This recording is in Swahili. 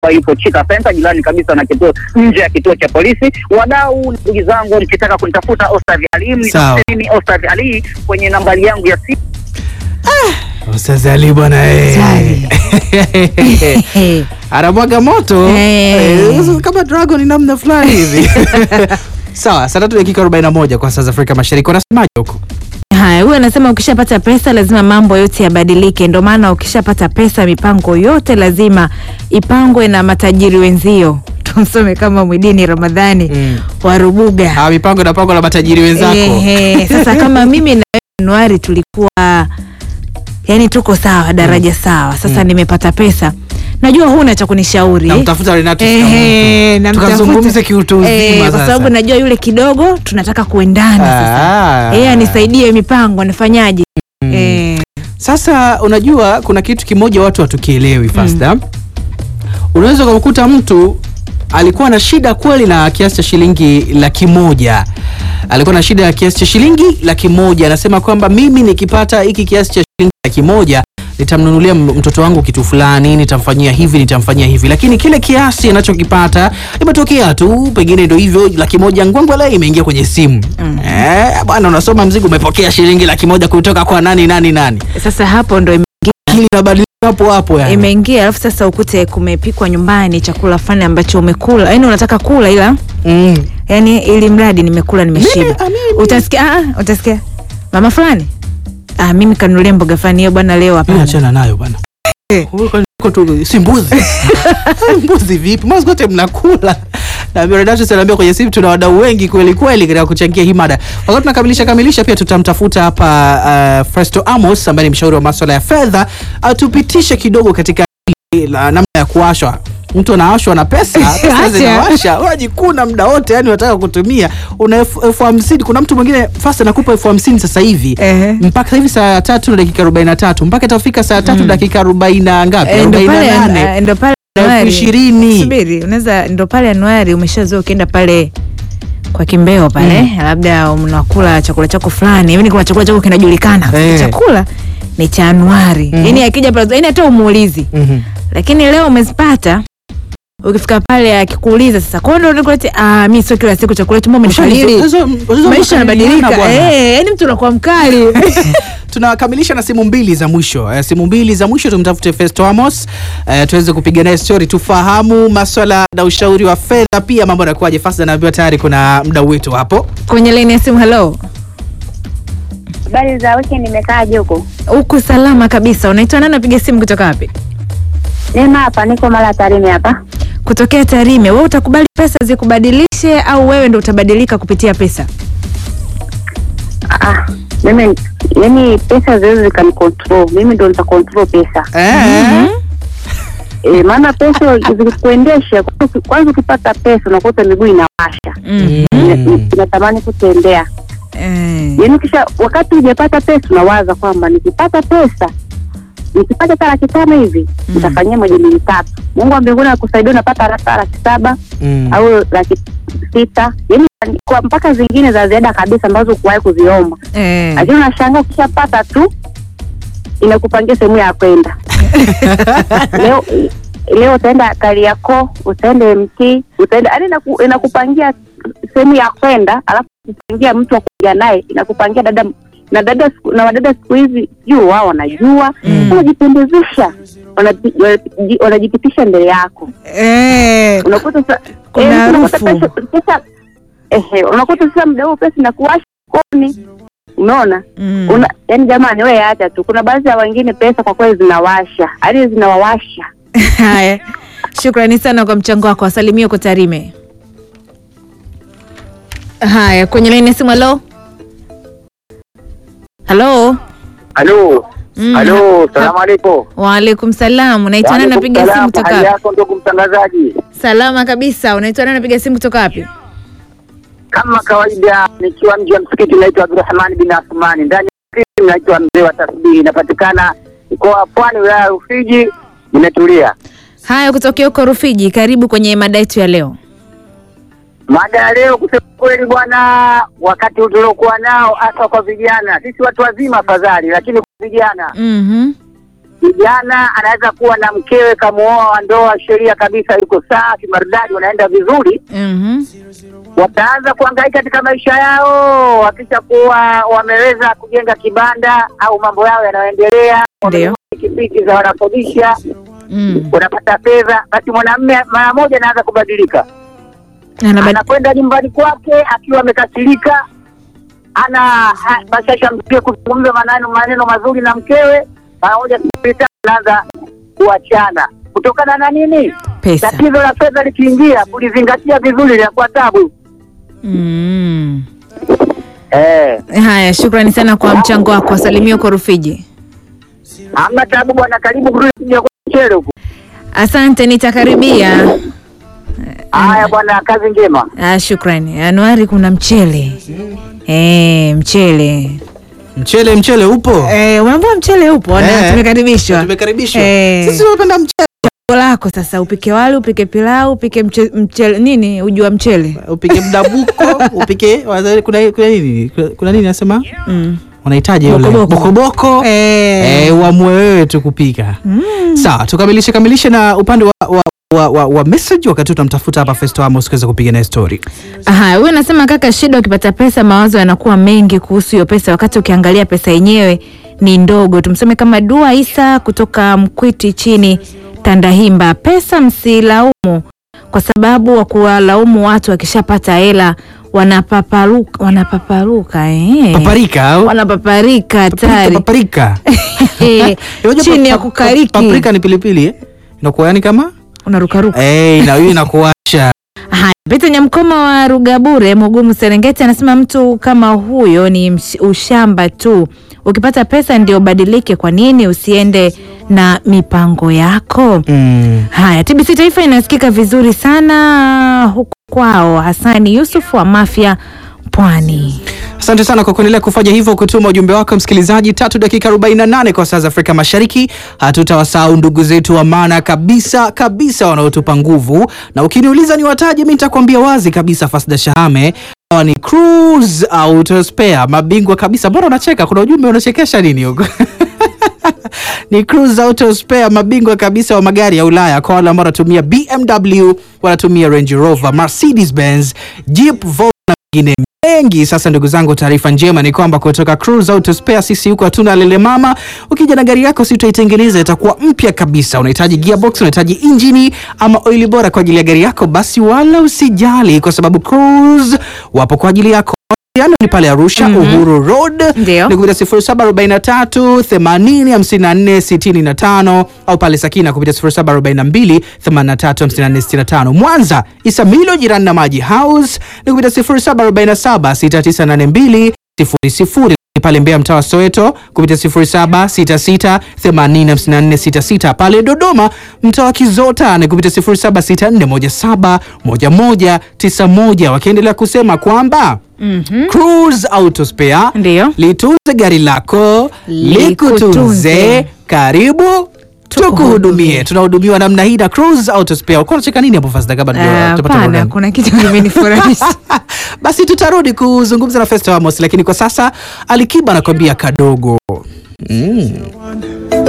ambayo ipo Chika Center, jirani kabisa na kituo nje ya kituo cha polisi. Wadau, ndugu zangu, mkitaka kunitafuta Ostadh Ali, Sawa. nitafute mimi Ostadh Ali kwenye nambari yangu ya simu Ustaz Ali bwana eh. anamwaga moto Eh. Eh, kama dragon namna fulani hivi sawa saa tatu dakika 41 kwa saa za afrika mashariki wanasemaje huko Haya, huyu anasema ukishapata pesa lazima mambo yote yabadilike. Ndio maana ukishapata pesa mipango yote lazima ipangwe na matajiri wenzio. Tumsome kama Mwidini Ramadhani Mm. wa Rubuga. Ah, mipango inapangwa na matajiri wenzako Ehe, sasa kama mimi na wewe Januari tulikuwa yani tuko sawa daraja sawa. Sasa nimepata pesa, najua huna cha kunishauri namtafuta Renato Ehe, Sikamutu. namtafuta. tukazungumze kiutu uzima Eh, kwa sasa. sababu najua yule kidogo tunataka kuendana sasa. Ah. Yeye anisaidie mipango, nifanyaje? Eh, Sasa unajua kuna kitu kimoja watu hatukielewi Fasta. Unaweza kumkuta mtu alikuwa na shida kweli na kiasi cha shilingi laki moja alikuwa na shida ya kiasi cha shilingi laki moja anasema kwamba mimi nikipata hiki kiasi cha shilingi laki moja nitamnunulia m- mtoto wangu kitu fulani nitamfanyia hivi nitamfanyia hivi lakini kile kiasi anachokipata imetokea tu pengine ndo hivyo laki moja ngwangwala imeingia kwenye simu eh, bwana unasoma mzigo umepokea shilingi laki moja kutoka kwa nani nani nani sasa hapo ndo ime- akili inabadilika hapo hapo yani. imeingia, alafu sasa ukute kumepikwa nyumbani chakula fulani ambacho umekula, yani unataka kula ila Mm. yani ili mradi nimekula nimeshiba. Mimi, ah, mimi. Utasikia ah, utasikia mama fulani ah, mimi kanunulia mboga fulani hiyo bwana leo Mimi hapana. achana nayo bwana. Wewe kwani uko tu si mbuzi. mbuzi vipi? Mwanzo wote mnakula. Na Miradas anaambia kwenye simu tuna wadau wengi kweli kweli katika kuchangia hii mada. Wakati tunakamilisha kamilisha pia tutamtafuta hapa uh, Festo Amos ambaye ni mshauri wa masuala ya fedha atupitishe kidogo katika hili la namna ya kuwashwa mtu anaashwa na pesa pesa Acha. zinawasha unajikuna muda wote yani unataka kutumia una elfu elfu hamsini kuna mtu mwingine fast anakupa elfu hamsini sasa hivi Ehe. mpaka hivi saa tatu na dakika arobaini na tatu mpaka itafika saa tatu dakika arobaini na ngapi Eh, ndo arobaini na pale nane eh, ndo pale elfu Januari. ishirini Subiri, unaweza ndo pale Januari umeshazoea ukienda pale kwa kimbeo pale labda unakula chakula chako fulani hivi, kuna chakula chako kinajulikana Eh. chakula ni cha Januari Mhm. yani akija pale yani hata umuulizi Mhm. lakini leo umezipata ukifika pale akikuuliza sasa kwa nini unakuleta ah mimi sio kila siku chakula chumba umenifariri Hizo- hizo maisha makabiliano yanabadilika bwana. eh yani mtu unakuwa mkali tunakamilisha na simu mbili za mwisho eh, simu mbili za mwisho tumtafute Festo Amos eh, tuweze kupiga naye story tufahamu maswala na ushauri wa fedha pia mambo yanakuwaje fast anaambiwa tayari kuna mdau wetu hapo kwenye line ya simu hello Habari za weekend imekaaje huko? uko salama kabisa unaitwa nani napiga simu kutoka wapi Neema hapa, niko mara Tarime hapa. kutokea Tarime wewe utakubali pesa zikubadilishe au wewe ndo utabadilika kupitia pesa Ah, mimi yani pesa ziwezi zikanicontrol, mimi ndo nita control pesa eh. e, maana pesa zikikuendesha, kwanza- kwanza ukipata pesa unakuta miguu inawasha mm. Ina- inatamani kutembea. eh. Yani kisha wakati hujapata pesa unawaza kwamba nikipata pesa nikipata hata laki tano hivi nitafanyia moja mbili tatu. Mungu wa mbinguni akusaidia unapata hata laki saba Mm. au laki sita yani kwa mpaka zingine za ziada kabisa ambazo kuwahi kuziomba Eh. lakini unashangaa ukishapata tu inakupangia sehemu ya kwenda leo leo utaenda Kariakoo utaenda MT utaenda yani inaku, inakupangia sehemu ya kwenda alafu kupangia mtu wa kuja naye inakupangia dada na dada siku- na wadada siku hizi juu wao wanajua wanajipendezesha wanaji- wanaji- wanajipitisha mbele yako Eh. unakuta sa- Kuna eh, unakuta harufu. pesa- pesa ehe, unakuta sasa muda huo pesa inakuwasha koni, umeona Mm. una yani, jamani, wewe acha tu. Kuna baadhi ya wengine pesa kwa kweli zinawasha, yaani zinawawasha. Haya, shukrani sana kwa mchango wako, wasalimie kwa Tarime. Haya, kwenye laini ya simu. Halo, halo. halo Mm, halo ha- salamu alaikum Waalaikum salam. Unaitwa nani? Napiga simu Waalaikum kutoka salamu, hali wapi? yako ndugu mtangazaji Salama kabisa. Unaitwa nani? Napiga simu kutoka wapi? kama kawaida nikiwa mji wa msikiti naitwa Abdurahmani bin Athmani ndani ya msikiti naitwa mzee wa tasbihi inapatikana mkoa wa Pwani wilaya ya Rufiji nimetulia Haya, kutokea huko Rufiji. Karibu kwenye mada yetu ya leo. Mada ya leo kusema kweli bwana, wakati tuliokuwa nao hasa kwa vijana, sisi watu wazima afadhali, lakini kwa vijana Mhm. kijana anaweza kuwa na mkewe kamuoa wa ndoa, sheria kabisa, yuko sawa kimaridadi, wanaenda vizuri, Mhm. wataanza kuhangaika katika maisha yao, wakisha kuwa wameweza kujenga kibanda au mambo yao yanayoendelea, Ndio. pikipiki za wanakodisha, Mm. wanapata fedha, basi mwanamume mara moja anaanza kubadilika Anabad- anakwenda nyumbani kwake akiwa amekasirika, ana ha- bashasha msie kuzungumza maneno maneno mazuri na mkewe, mara moja kupita anaanza kuachana kutokana na nini? Pesa. Tatizo la fedha likiingia, kulizingatia vizuri linakuwa tabu. Mm. Eh, Haya, shukrani sana kwa mchango wako. Wasalimia kwa Rufiji. hamna tabu bwana, karibu kurudi kuja kwa mchele huku. Asante, nitakaribia. Haya bwana, kazi njema. Ah, shukrani. Anuari, kuna mchele eh, mchele Mchele mchele upo? eh, unaambia mchele upo na Eh. tumekaribishwa. Tumekaribishwa. Eh. Sisi tunapenda mchele. Chaguo lako sasa, upike wali, upike pilau, upike mche, mchele nini, uji wa mchele Upike mdabuko, upike kuna kuna nini? Kuna- Kuna nini nasema? mm. Unahitaji yule Bokoboko. bokoboko. eh. Eh, uamue wewe tu kupika. Sawa, tukamilishe kamilishe na upande wa wa, wa, wa, wa message wakati tunamtafuta hapa Festo Amos kuweza kupiga naye story. Haya, huyu anasema kaka, shida ukipata pesa, mawazo yanakuwa mengi kuhusu hiyo pesa, wakati ukiangalia pesa yenyewe ni ndogo. Tumseme kama Dua Isa kutoka Mkwiti chini Tandahimba, pesa msilaumu, kwa sababu wa kuwalaumu watu wakishapata hela wanapaparuka, wanapaparuka eh. Paparika au? wanapaparika hatari Paprika. Eh, Unajua chini pa- ya pa- kukariki Paprika ni pilipili eh? Inakuwa yani kama unarukaruka. eh, na hiyo inakuasha. Haya, Pita Nyamkoma wa Rugabure, Mugumu, Serengeti anasema mtu kama huyo ni msh- ushamba tu. Ukipata pesa ndio ubadilike. Kwa nini usiende na mipango yako? Mm. Haya, TBC Taifa inasikika vizuri sana huku kwao. Hasani Yusuf wa Mafia Pwani. Asante sana kwa kuendelea kufanya hivyo, kutuma ujumbe wako msikilizaji. Tatu dakika 48 kwa saa za Afrika Mashariki. Hatutawasahau ndugu zetu wa maana kabisa kabisa wanaotupa nguvu, na ukiniuliza ni wataje, mi nitakwambia wazi kabisa, Fasda Shahame hawa ni Cruise Auto Spare, mabingwa kabisa. Mbona unacheka? Kuna ujumbe unachekesha nini huko? ni Cruise Auto Spare, mabingwa kabisa wa magari ya Ulaya kwa wale ambao wanatumia BMW, wanatumia Range Rover, Mercedes Benz, Jeep, Volvo na mengine mengi. Sasa ndugu zangu, taarifa njema ni kwamba kutoka Cruise Auto Spare sisi huko hatuna lele mama. Ukija na gari yako, si utaitengeneza itakuwa mpya kabisa. Unahitaji gearbox, unahitaji injini ama oili bora kwa ajili ya gari yako, basi wala usijali, kwa sababu Cruise wapo kwa ajili yako. Mawasiliano ni pale Arusha Uhuru Road Ndio. ni kupitia 0743 80 54 65 au pale Sakina kupitia 0742 83 54 65. Mwanza Isamilo jirani na Maji House ni kupitia 0747 6982 00 pale Mbeya mtaa wa Soweto kupitia 0766 805466 pale Dodoma mtaa wa Kizota ni kupitia 076417 1191 wakiendelea kusema kwamba Cruise Auto Spare Ndio. litunze gari lako Likutunze. likutunze. Karibu tukuhudumie. Tunahudumiwa namna hii na Cruise Auto Spare. Ulikuwa unacheka nini hapo Fasta kabla Ah, ndio tupate Hapana, burudani? kuna kitu kimenifurahisha. Basi tutarudi kuzungumza na Festo Amos, lakini kwa sasa Alikiba anakwambia kadogo. Mm.